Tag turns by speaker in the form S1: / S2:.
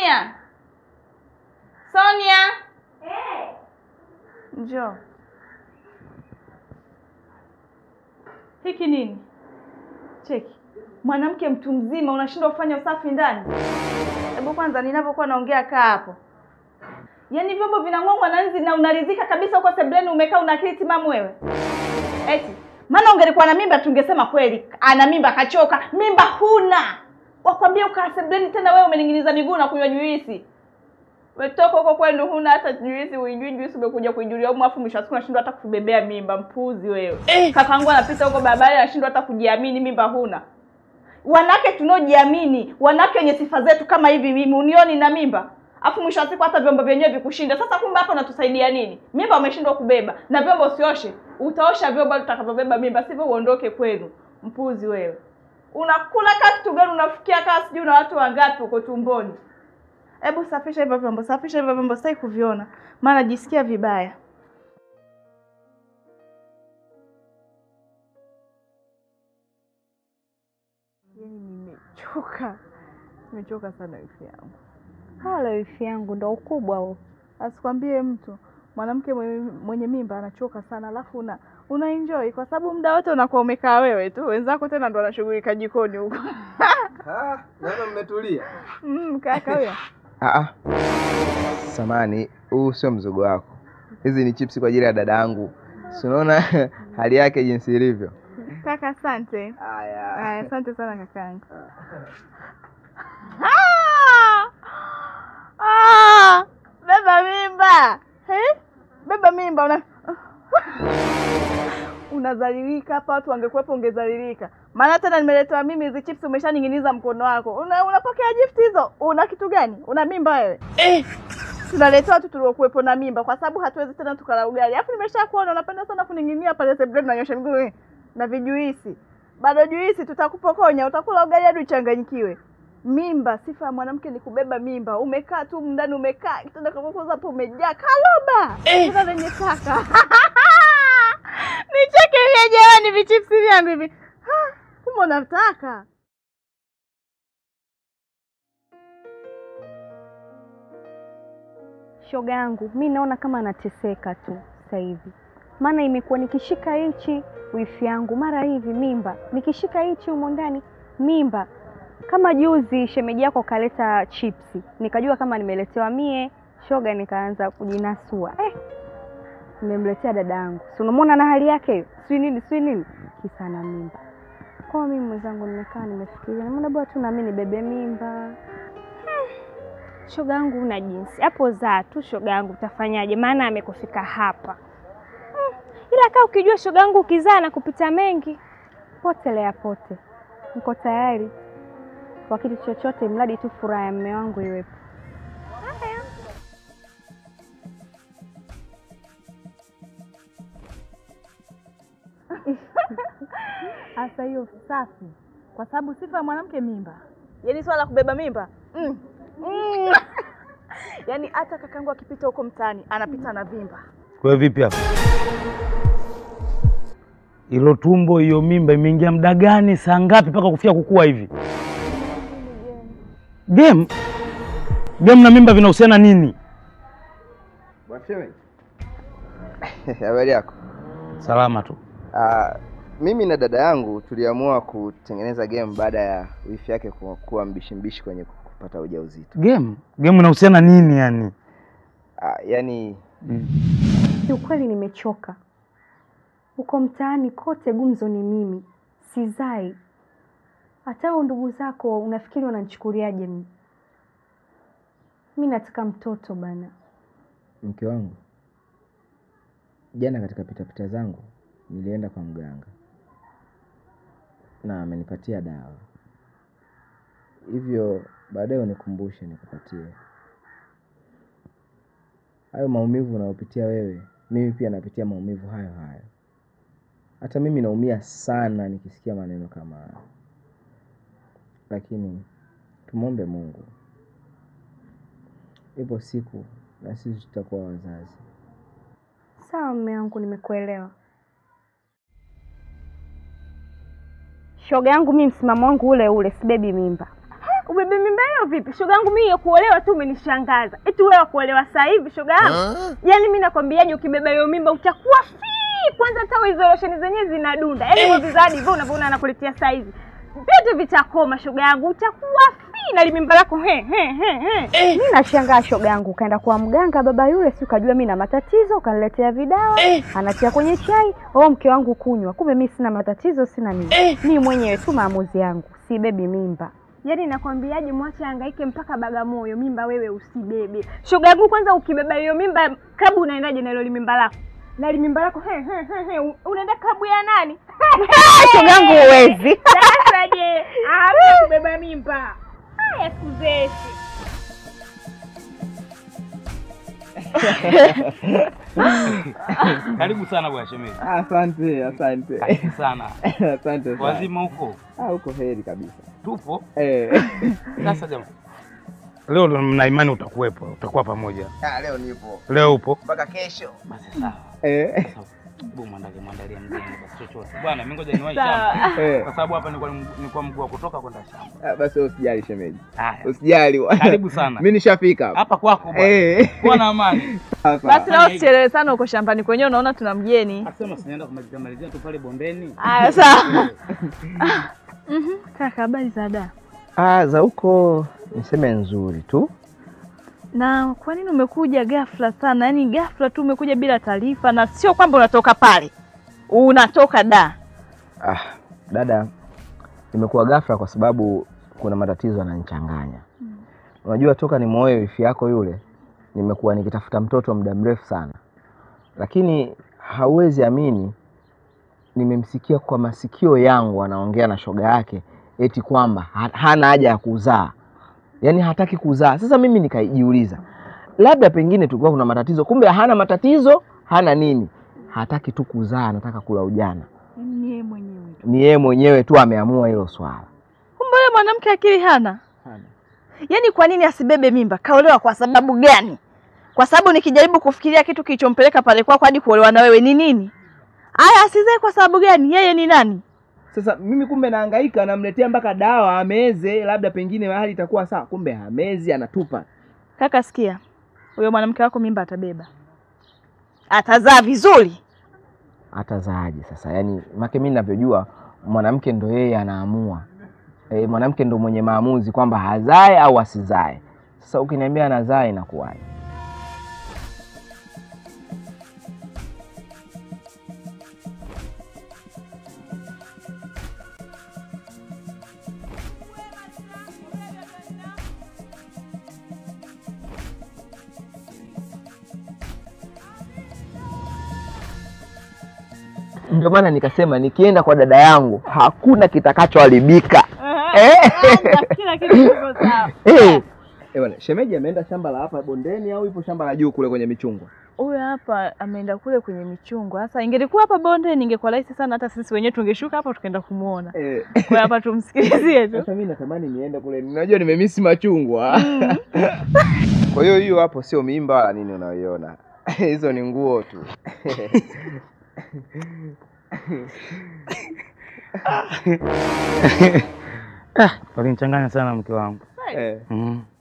S1: Sonia, Sonia, njoo. Hiki nini? Cheki, mwanamke mtu mzima unashindwa kufanya usafi ndani. Hebu kwanza, ninapokuwa naongea kaa hapo. Yaani vyombo vinang'ongwa na nzi na unaridhika kabisa huko sebleni umekaa una akili timamu wewe. Eti, maana ungelikuwa na mimba tungesema kweli ana mimba kachoka. Mimba huna. Wakwambia ukaa sebleni tena wewe umening'iniza miguu na kunywa juisi. Wetoka huko kwenu huna hata juisi, uijui juisi umekuja kuijulia huko afu mwisho wa siku unashindwa hata kubebea mimba, mpuzi wewe. Eh. Kakaangu anapita huko barabarani anashindwa hata kujiamini, mimba huna. Wanawake tunaojiamini, wanawake wenye sifa zetu kama hivi, mimi unioni na mimba afu mwisho wa siku hata vyombo vyenyewe vikushinda. Sasa kumbe hapa unatusaidia nini? Mimba umeshindwa kubeba na vyombo usioshe, utaosha vyombo utakavyobeba mimba, sivyo uondoke kwenu. Mpuzi wewe, unakula kaa kitu gani? Unafikia kaa sijui na watu wangapi huko tumboni. Hebu safisha hivyo vyombo, safisha hivyo vyombo, sitaki kuviona, maana najisikia vibaya. Yaani nimechoka, nimechoka sana wifi yangu.
S2: Hala wifi yangu ndo ukubwa huo.
S1: Asikwambie mtu mwanamke mwenye, mwenye mimba anachoka sana, alafu una una enjoy kwa sababu muda wote unakuwa umekaa wewe tu, wenzako tena ndo wanashughulika jikoni huko.
S3: Ah, naona mmetulia.
S1: Mm, kaka huyo
S3: Ah, ah. Samani, huu sio mzogo wako. Hizi ni chipsi kwa ajili ya dada yangu. Si unaona hali yake jinsi ilivyo.
S1: kaka, asante.
S3: Haya.
S1: Aya, asante sana kakangu. Ah! Ah! Beba mimba eh? Beba mimba una unazalilika hapa, watu wangekuwepo ungezalilika. Maana tena nimeletewa mimi hizi chips, umeshaning'iniza mkono wako. Una, unapokea gift hizo? Una kitu gani? Una mimba wewe eh? Tunaletewa watu tuliokuwepo na mimba, kwa sababu hatuwezi tena tukala ugali. Alafu nimeshakuona unapenda sana kuning'inia pale sebuleni, nanyosha miguu eh, na vijuisi bado juisi, tutakupokonya utakula ugali hadi uchanganyikiwe. Mimba, sifa ya mwanamke ni kubeba mimba. Umekaa tu ndani, umekaa kitanda kakokoza hapo, umejaa kaloba tena lenye taka nicheke vya jamani, vichipsi vyangu hivi Ha, kumbe unataka
S2: Shoga yangu mi naona kama anateseka tu sasa hivi, maana imekuwa nikishika hichi wifi yangu mara hivi mimba, nikishika hichi humo ndani mimba. Kama juzi shemeji yako kaleta chipsi, nikajua kama nimeletewa mie shoga, nikaanza kujinasua eh, nimemletea dada yangu, si unamwona na hali yake hiyo, si nini si nini, kisa na mimba. Kwa mimi mwenzangu, nimekaa nimefikiria, nimeona bora tu nami nibebe mimba shoga yangu una jinsi hapo, zaa tu shoga yangu, utafanyaje? Maana amekufika hapa hmm. Ila kaa ukijua shoga yangu, ukizaa na kupita mengi, potelea pote, niko tayari kwa kitu chochote, mradi tu furaha ya mme wangu iwepo.
S1: hasa hiyo safi, kwa sababu sifa ya mwanamke mimba. Yaani swala la kubeba mimba mm. Mm. Yaani hata kakangu akipita huko mtaani anapita na vimba.
S4: Kwa hiyo vipi hapa? Ilo tumbo hiyo mimba imeingia muda gani? Saa ngapi mpaka kufika kukua hivi? Game game na mimba vinahusiana nini?
S3: Bwana Habari yako?
S4: Salama tu.
S3: Ah, mimi na dada yangu tuliamua kutengeneza game baada ya wifi yake ku- kuwa mbishi mbishi kwenye kupata ujauzito.
S4: Game game inahusiana nini yani?
S3: Ah, yani
S2: Kiukweli nimechoka huko mtaani kote, gumzo ni mimi, sizai. Hata hao ndugu zako unafikiri wananichukuliaje mimi? Mi nataka mtoto bana.
S3: mke wangu, jana katika pitapita zangu nilienda kwa mganga na amenipatia dawa, hivyo baadaye unikumbushe nikupatie. Hayo maumivu unayopitia wewe, mimi pia napitia maumivu hayo hayo. Hata mimi naumia sana nikisikia maneno kama hayo, lakini tumwombe Mungu, ipo siku na sisi tutakuwa wazazi.
S2: Sawa mme wangu, nimekuelewa. Shoga yangu, mi msimamo wangu ule ule, sibebi mimba. ubebe mimba hiyo vipi? Shoga yangu mimi ya kuolewa tu umenishangaza. Eti wewe wa kuolewa sasa hivi shoga yangu? Yaani mimi nakwambiaje ukibeba hiyo mimba utakuwa fi. Kwanza hata hizo losheni zenyewe zinadunda. Yaani hey. Vizadi hivyo unavyoona anakuletea saa hizi. Vyote vitakoma shoga yangu utakuwa fi na limimba lako he he he he. Mimi nashangaa shoga yangu kaenda kwa mganga baba yule si ukajua mimi na matatizo ukaniletea vidawa anatia kwenye chai oh mke wangu kunywa kumbe mimi sina matatizo sina nini mimi mwenyewe tu maamuzi yangu si bebi mimba yaani nakwambiaje mwache angaike mpaka Bagamoyo mimba wewe usibebe shoga yangu kwanza ukibeba hiyo mimba klabu unaendaje na hilo limimba lako na limimba lako he, he, he, he. unaenda klabu ya nani shoga yangu huwezi sasa je hamna kubeba mimba haya kuzeshi
S4: Karibu sana bwana shemeji.
S3: Asante, asante.
S4: Karibu sana.
S3: Asante sana.
S4: Wazima huko?
S3: Ah, uko heri kabisa.
S4: Tupo.
S3: Eh.
S4: Sasa jamaa. Leo mna imani utakuwepo, utakuwa pamoja.
S3: Ah, leo nipo.
S4: Leo upo?
S3: Mpaka kesho.
S4: Basi sawa.
S3: Eh.
S4: Hebu mwandalie mwandalie mgeni basi chochote. Bwana mimi ngoja niwahi
S1: Sawa.
S4: shamba.
S3: Eh.
S4: Kwa sababu hapa nilikuwa nilikuwa mguu wa kutoka kwenda shamba.
S3: Ah, basi wewe usijali shemeji.
S4: Haya.
S3: Usijali. bwana.
S4: Karibu sana.
S3: Mimi nishafika hapa.
S4: Hapa kwako bwana.
S3: Eh.
S4: Kuwa na amani.
S3: Sasa.
S1: Basi leo usichelewe sana uko shambani kwenyewe, unaona tuna mgeni.
S4: Asema sinaenda kumalizia malizia tu pale bondeni.
S1: Aya, sawa. Mhm, Kaka, habari za da?
S3: Ah, za huko niseme nzuri tu.
S1: Na kwa nini umekuja ghafla sana? Yaani ghafla tu umekuja bila taarifa, na sio kwamba unatoka pale, unatoka da.
S3: Ah, dada, imekuwa ghafla kwa sababu kuna matatizo yananichanganya. Unajua, toka nimwoe wifi yako yule, nimekuwa nikitafuta mtoto muda mrefu sana, lakini hauwezi amini, nimemsikia kwa masikio yangu anaongea na shoga yake eti kwamba ha- hana haja ya kuzaa, yaani hataki kuzaa. Sasa mimi nikajiuliza, labda pengine tulikuwa kuna matatizo, kumbe hana matatizo, hana nini, hataki tu kuzaa, anataka kula ujana
S1: Yaani ni yeye mwenyewe tu.
S3: ni yeye mwenyewe tu ameamua hilo swala.
S1: Kumbe yule mwanamke akili hana. Yaani kwa nini asibebe mimba? Kaolewa kwa sababu gani? Kwa sababu nikijaribu kufikiria kitu kilichompeleka pale kwako hadi kuolewa na wewe ni nini? Aya, asizae kwa sababu gani? Yeye ni nani?
S3: Sasa mimi kumbe nahangaika, namletea mpaka dawa ameze, labda pengine hali itakuwa sawa, kumbe hamezi, anatupa.
S1: Kaka, sikia, huyo mwanamke wako mimba atabeba, atazaa vizuri.
S3: Atazaaje sasa? Yaani make mimi ninavyojua mwanamke ndo yeye anaamua. E, mwanamke ndo mwenye maamuzi kwamba hazae au asizae. Sasa ukiniambia anazaa inakuwaje? Ndio maana nikasema nikienda kwa dada yangu hakuna kitakachoharibika. Eh.
S1: Kila kitu kiko sawa.
S3: Eh. Eh, bwana, shemeji ameenda shamba la hapa bondeni au ipo shamba la juu kule kwenye michungwa?
S1: Huyo hapa ameenda kule kwenye michungwa. Sasa ingelikuwa hapa bonde, ningekuwa rahisi sana, hata sisi wenyewe tungeshuka hapa tukaenda kumuona.
S3: Eh.
S1: Kwa hiyo hapa tumsikilizie tu.
S3: Sasa mimi natamani niende kule. Unajua nimemisi machungwa. Kwa hiyo hiyo hapo sio mimba wala nini unayoiona. Hizo ni nguo tu.
S4: Walinichanganya sana mke wangu.
S3: Eh.
S4: Mm.